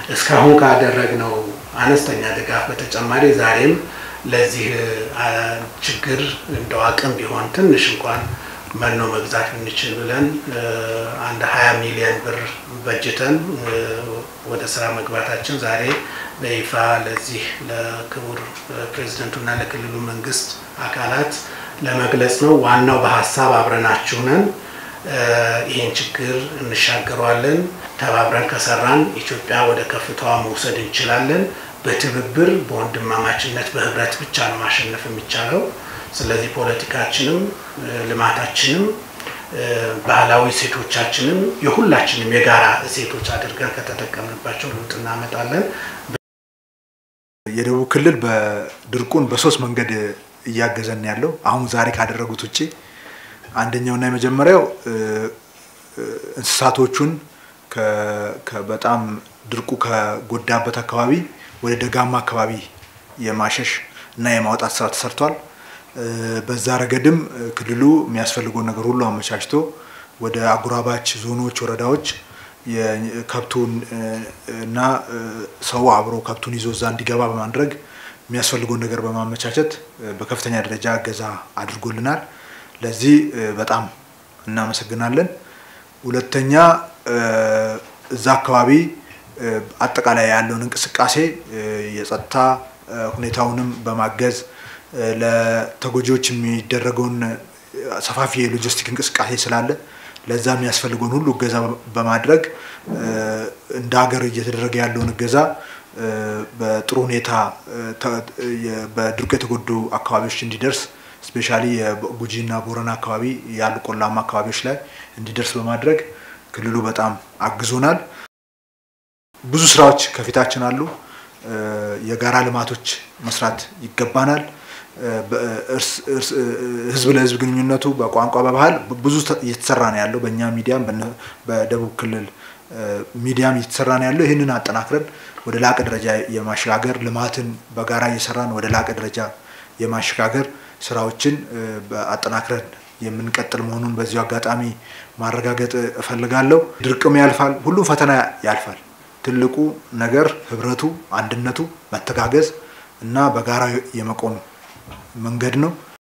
እስካሁን ካደረግነው አነስተኛ ድጋፍ በተጨማሪ ዛሬም ለዚህ ችግር እንደው አቅም ቢሆን ትንሽ እንኳን መኖ መግዛት ብንችል ብለን አንድ ሀያ ሚሊዮን ብር በጅተን ወደ ስራ መግባታችን ዛሬ በይፋ ለዚህ ለክቡር ፕሬዚደንቱና ለክልሉ መንግስት አካላት ለመግለጽ ነው። ዋናው በሀሳብ አብረናችሁ ነን። ይህን ችግር እንሻገረዋለን። ተባብረን ከሰራን ኢትዮጵያ ወደ ከፍታዋ መውሰድ እንችላለን። በትብብር በወንድማማችነት በህብረት ብቻ ነው ማሸነፍ የሚቻለው። ስለዚህ ፖለቲካችንም ልማታችንም ባህላዊ እሴቶቻችንም የሁላችንም የጋራ እሴቶች አድርገን ከተጠቀምንባቸው ለውጥ እናመጣለን። የደቡብ ክልል በድርቁን በሶስት መንገድ እያገዘን ያለው አሁን ዛሬ ካደረጉት ውጭ አንደኛውና የመጀመሪያው እንስሳቶቹን በጣም ድርቁ ከጎዳበት አካባቢ ወደ ደጋማ አካባቢ የማሸሽ እና የማውጣት ስራ ተሰርቷል። በዛ ረገድም ክልሉ የሚያስፈልገውን ነገር ሁሉ አመቻችቶ ወደ አጉራባች ዞኖች፣ ወረዳዎች ከብቱን እና ሰው አብሮ ከብቱን ይዞ እዛ እንዲገባ በማድረግ የሚያስፈልገውን ነገር በማመቻቸት በከፍተኛ ደረጃ እገዛ አድርጎልናል። ለዚህ በጣም እናመሰግናለን። ሁለተኛ እዛ አካባቢ አጠቃላይ ያለውን እንቅስቃሴ የጸጥታ ሁኔታውንም በማገዝ ለተጎጂዎች የሚደረገውን ሰፋፊ የሎጂስቲክ እንቅስቃሴ ስላለ ለዛ የሚያስፈልገውን ሁሉ እገዛ በማድረግ እንደ ሀገር እየተደረገ ያለውን እገዛ በጥሩ ሁኔታ በድርቁ የተጎዱ አካባቢዎች እንዲደርስ ስፔሻሊ የጉጂ እና ቦረና አካባቢ ያሉ ቆላማ አካባቢዎች ላይ እንዲደርስ በማድረግ ክልሉ በጣም አግዞናል። ብዙ ስራዎች ከፊታችን አሉ። የጋራ ልማቶች መስራት ይገባናል። ህዝብ ለህዝብ ግንኙነቱ በቋንቋ በባህል ብዙ እየተሰራ ነው ያለው። በእኛ ሚዲያም በደቡብ ክልል ሚዲያም እየተሰራ ነው ያለው። ይህንን አጠናክረን ወደ ላቀ ደረጃ የማሸጋገር ልማትን በጋራ እየሰራን ወደ ላቀ ደረጃ የማሸጋገር ስራዎችን አጠናክረን የምንቀጥል መሆኑን በዚሁ አጋጣሚ ማረጋገጥ እፈልጋለሁ። ድርቅም ያልፋል፣ ሁሉም ፈተና ያልፋል። ትልቁ ነገር ህብረቱ፣ አንድነቱ፣ መተጋገዝ እና በጋራ የመቆም መንገድ ነው።